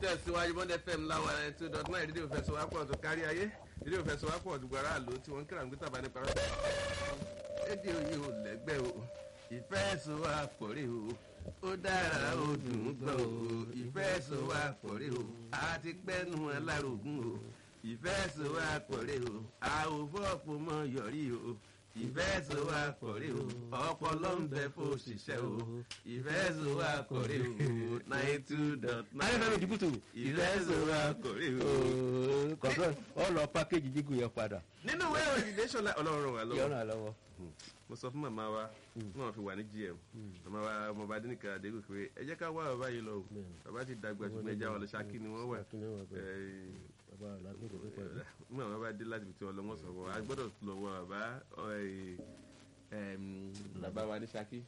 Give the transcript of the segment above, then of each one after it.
tẹ̀síwájú bọ́ndẹ̀ fm láwọn ẹ̀ two dot nine rédíò fẹsọ̀wápọ̀ tó kárí ayé rédíò fẹsọ̀wápọ̀ tó gbára àlò tí wọ́n ń kíra ń gbé tàbá nípa rẹ̀. rédíò yìí ò lẹ́gbẹ́ o ìfẹ́ sọ̀wápọ̀ rè o ó dára ó dùn ún gbọ́ o ìfẹ́ sọ̀wápọ̀ rè o àti pẹ́nu alárògùn o ìfẹ́ sọ̀wápọ̀ rè o àwòfọ́ọ̀pọ̀ mọ́ yọrí o ìfẹ́ so wa kọ̀rí o ọpọlọ ń bẹ fún òṣìṣẹ́ o ìfẹ́ so wa kọ̀rí o nine two dot nine. ayé fẹ́mi dìbùtù ìfẹ́ so wa kọ̀rí o. kọ̀ọ̀kan ọ lọ pákéjì jígùn yẹn padà nínú ìwé ìròyìn nation la ọlọ́run wà lọ́wọ́ yọ̀nà lọ́wọ́. mo sọ fún màmá wa wọn fi wà ní gm màmá wa ọmọọba adẹnìkan adégun pé ẹ jẹ́ ká wá bàbá yìí lọ o bàbá ti dàgbà ṣùgbọ́n ẹja wọn lọ ṣákí ni wọ́n wà Ṣákí ni wọ́n wà bẹ́ẹ̀. Ẹ, bàbá alágbèdè pípẹ́ rẹ̀. mú àwọn bá dé láti ibi tí wọn lọ wọn sọ wọn a gbọ́dọ̀ lọ wọ bàbá ẹ, ẹm, bàbá wa ní Ṣakí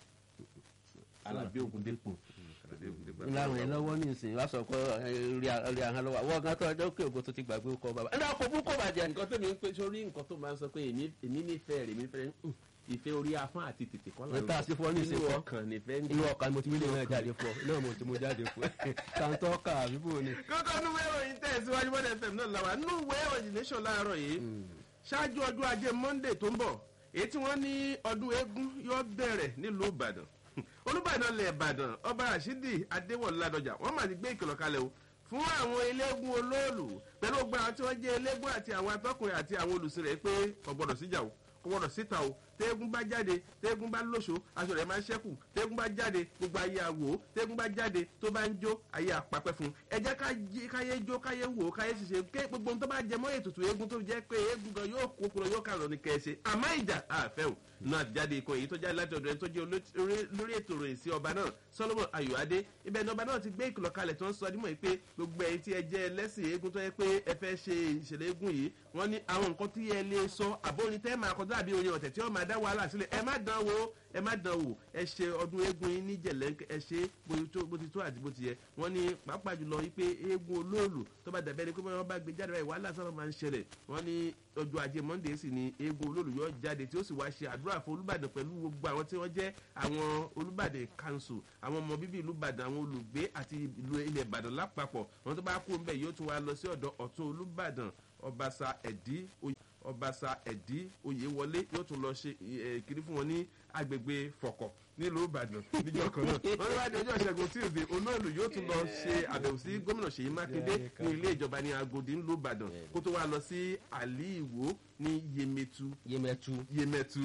Alábí Ògúndépò Alábí Ògúndépò láwọn yẹn lọ́wọ́ ní ìsìn wá sọ pé rí ahọ́n lọ́wọ́ àwọn ọ̀gá tó ọjọ́ òkè ògo tó ti gbàgbé kọ́ bàbá ẹ̀ náà kò bú kò bàjẹ́. nǹkan tó mi ń pè sórí nǹkan tó máa ń sọ pé èmi èmi nífẹ̀ẹ́ rẹ̀ mi fẹ́ ìfẹ́ orí afọ́n àti tètè kọ́ Ní tá a sí fún ọ ní ìsìn inú fọ́. ọkàn nífẹ̀ẹ́ ń inú ọkàn mo ti wílé náà jáde fún ọ náà mo ti mú jáde fún ẹ kàńtọ́ kà àbíbò ni. kókó núwé ìròyìn tẹ̀síwájú bọ́dẹ̀ fm náà làwà núwé ìròyìn nation láàárọ̀ yìí ṣáájú ọdún ajé monday tó ń bọ̀ èyí tí wọ́n ní ọdún eégún yóò bẹ̀rẹ̀ nílùú ìbàdàn olùbàdàn lẹ̀ ìbàdàn ọba rashidi adéwọ̀ládọjà wọ́n mà ti gbé ìkìlọ̀ kalẹ̀ o fún àwọn eléégún olóòlù pẹ̀lú gbogbo àwọn tí wọ́n jẹ́ eléégún àti àwọn atọ́kùnrin àti àwọn olùsìn rẹ̀ pé kò gbọ́dọ̀ síjà o kò gbọ́dọ̀ síta o tẹ́gùn bá jáde tẹ́gùn bá lóṣo aṣọ rẹ̀ máa ń ṣẹ́kù tẹ́gùn bá jáde gbogbo ayé àwò tẹ́gùn bá jáde tó bá ń jó ayé àpapẹ́ fún un ẹ jẹ́ ká jí- káyé jó káyé wò káyé ṣiṣẹ́ ké gbogbo ohun tó bá jẹ mọ́ ètùtù eégún tó jẹ́ pé eégún gan yóò kó kúrò yóò kàrọ̀ ní kẹ́ẹ̀ṣe àmọ́ ìjà àfẹ́ o náà jáde ikọ̀ èyí tó jáde láti ọ̀dọ̀ ẹni tó jẹ́ olórí- lórí ètò rẹ̀ sí ọba náà solomon ayọ̀adé ibẹ̀ ni ọba náà ti gbé ìkìlọ̀ kalẹ̀ tó ń sọ dímọ̀ yìí pé gbogbo ẹ̀yin tí ẹ jẹ́ ẹlẹ́sìn eégún tó yẹ pé ẹ fẹ́ ṣe ìṣẹ̀lẹ̀ eégún yìí wọ́n ní àwọn nǹkan tí ẹ lè sọ àbórin tẹ́ máa kọjá àbí orin ọ̀tẹ̀ tí wọ́n máa dá wàhálà sílẹ̀ ẹ má dán wò ẹ má dán wò ẹ ṣe ọdún eégún yín ní jẹ̀lẹ́ ẹ ṣe bó ti tó- bó ti tó àti bó ti yẹ wọ́n ní pàápàá jùlọ wípé eégún olóòlù tó bá dàbẹ́ ni pé wọ́n bá gbé jáde báyìí wàhálà sábà máa ń ṣẹlẹ̀ wọ́n ní ọjọ́ ajé monday sì ni eégún olóòlù yóò jáde tí ó sì wá ṣe àdúrà fún olùbàdàn pẹ̀lú gbogbo àwọn tí wọ́n jẹ́ àwọn olùbàdàn council àwọn ọmọ bíbí ìlú ìbàdàn àwọn olùgbé àti ìlú ilẹ̀ ìbàdàn lápapọ̀ wọn tó bá kú ń bẹ̀ yóò tún wá lọ sí ọ̀dọ̀ ọ̀tún olùbàdàn ọbaṣà ẹ̀dí oyè ọbaṣà ẹ̀dí oyèwọlé yóò tún lọ ṣe ẹ, kiri fún wọn ní agbègbè fọ̀kọ̀ nílùú ìbàdàn níjọ́ kan náà wọ́n ní wá di ọjọ́ ìṣẹ́gun tuesday olóòlù yóò tún lọ ṣe àbẹ̀wò sí gómìnà ṣèyí mákindé ní ilé ìjọba ní agodi nílùú ìbàdàn kó tó wá lọ sí àlì ìwò ní yemetu yémẹtu. yemetu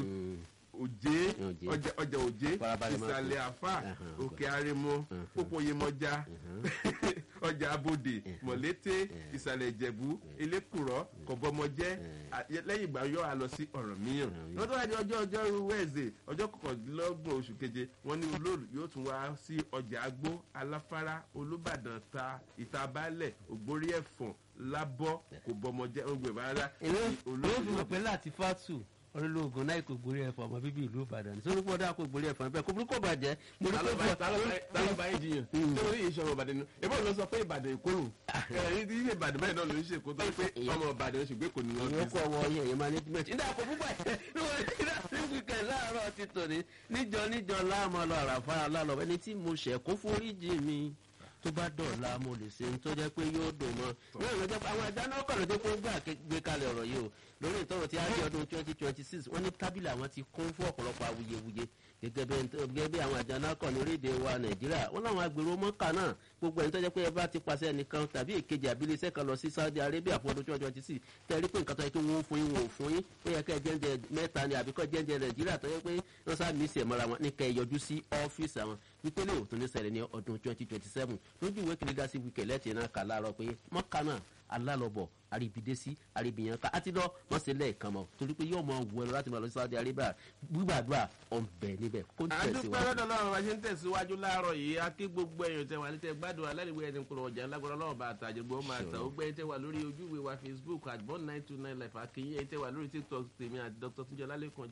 òjé Òjé. ọjà ọjà òjé Farabalẹ̀ máa ìsàlẹ̀ tó. àfà Ẹhàn, òkè àrèmọ pópó yemọja ọjà abodè mọ̀lété ìsàlẹ̀ ìjẹ̀bú elékùrọ́ kọ̀bọmọjẹ́ à- lẹ́yìn ìgbà yóò á lọ sí ọ̀rọ̀ míyàn wọ́n tó wá di ọjọ́ ọjọ́rú wẹ́ẹ̀sì ọjọ́ kọkàndínlọ́gbọ̀n oṣù keje wọ́n ní olóòlù yóò tún wá sí ọjà agbó aláfárá olúbàdàn ta ìtabalẹ̀ ògbórí ẹ̀fọ̀n lábọ́ kò bọmọjẹ́ ogun ìbára èmi ò fi mọ̀ pé láti fásù olólùgùn náà kò gbórí ẹ̀fọ́ ọmọ bíbí ìlú ìbàdàn sórí pọ́dà kò gbórí ẹ̀fọ́ bẹ́ẹ̀ kò burúkú bàjẹ́ mo rí pé tálọ́bà yìí jiyàn nítorí ìṣòro ìbàdàn ni ebó ló sọ pé ìbàdàn ìkóró ẹ̀rín tí ìbàdàn báyìí náà ló ń ṣe kó tó pé ọmọ ìbàdàn ṣùgbọ́n kò ní lọ ìwé kọ́ ọwọ́ yẹn yẹn management nígbà kò púpọ̀ ẹ̀ nígbà tí wíkẹ̀ láàárọ̀ ti tòní níjọ níjọ láàmú ọlọ́ àràfà lálọ́ ẹni tí mo ṣẹ̀ kó foríjì mi tó bá dọ̀la mo lè ṣe ní tó jẹ́ pé yóò dùn mọ́ náà ló jẹ́ pé àwọn ẹja náà kọ̀ ló jẹ́ pé ó gbà gbé kalẹ̀ ọ̀rọ̀ yìí o lórí ìtọ́rọ̀ tí a di ọdún twenty twenty six wọ́n ní tábìlì àwọn ti kún fún ọ̀pọ̀lọpọ̀ awuyewuye gẹ́gẹ́ bí gẹ́gẹ́ bí àwọn àjọ náà kọ̀ ní orílẹ̀-èdè wa nàìjíríà wọ́n láwọn agbèrò mọ́kà náà gbogbo ẹni tó jẹ́ pé ẹ bá ti pàṣẹ ẹnìkan tàbí èkejì àbílẹ̀ iṣẹ́ kan lọ sí saudi arabia fún ọdún twenty twenty six tẹ̀rí pé nǹkan tó yẹ kí wọ́n fún yín wọ́n ò fún yín ó yẹ kẹ́ ẹ jẹ́ǹjẹ́ mẹ́ta ni àbíkọ́ jẹ́ǹjẹ́ nàìjíríà tó yẹ pé wọ́n sá mí sèmọ́ra wọn ní kẹ́ ẹ yọjú sí ọ́fíìsì àwọn wípé lè òtún ní ṣẹlẹ̀ ní ọdún twenty twenty seven lójú ìwé kìlígà sí wíkẹ̀ lẹ́tì náà kà láàárọ̀ pé mọ́kà náà alálọ́bọ̀ àríbidésí àríbìyànká àti lọ wọ́n ṣe lẹ́ẹ̀kan mọ́ torí pé yóò mọ wù ẹ lọ láti máa lọ sí saudi arabia gbígbàdúrà ọ̀nbẹ níbẹ̀ kó àdúpẹ́ tẹ̀síwájú. lọ́dọ̀ lọ́wọ́ bá ṣe ń tẹ̀síwájú láàárọ̀ yìí a kí gbogbo ẹ̀yàn tẹ̀wá ní tẹ̀ gbádùn aláìwé ẹni kúrò ọjà lágbára lọ́wọ́ bá àtàjẹgbọ́ máa tà ó gbẹ́ tẹ̀wá lórí ojúwe wa facebook at born nine two nine life akínyìn tẹ̀wá lórí tiktok tèmi àti dr tunjọ lálẹ́kàn